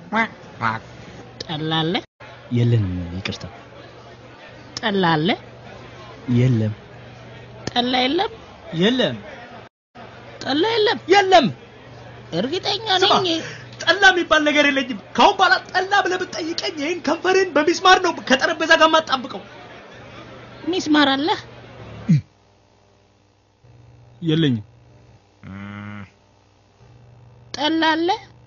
ጠላ አለ? የለንም፣ ይቅርታ። ጠላ አለ? የለም፣ ጠላ የለም? የለም ጠላ የለም? የለም። እርግጠኛ ስማ፣ ነኝ። ጠላ የሚባል ነገር የለኝም። ካሁን በኋላ ጠላ ብለህ ብትጠይቀኝ ይህን ከንፈሬን በሚስማር ነው ከጠረጴዛ ጋር ማጣብቀው። ሚስማር አለ? የለኝም። ጠላ አለ?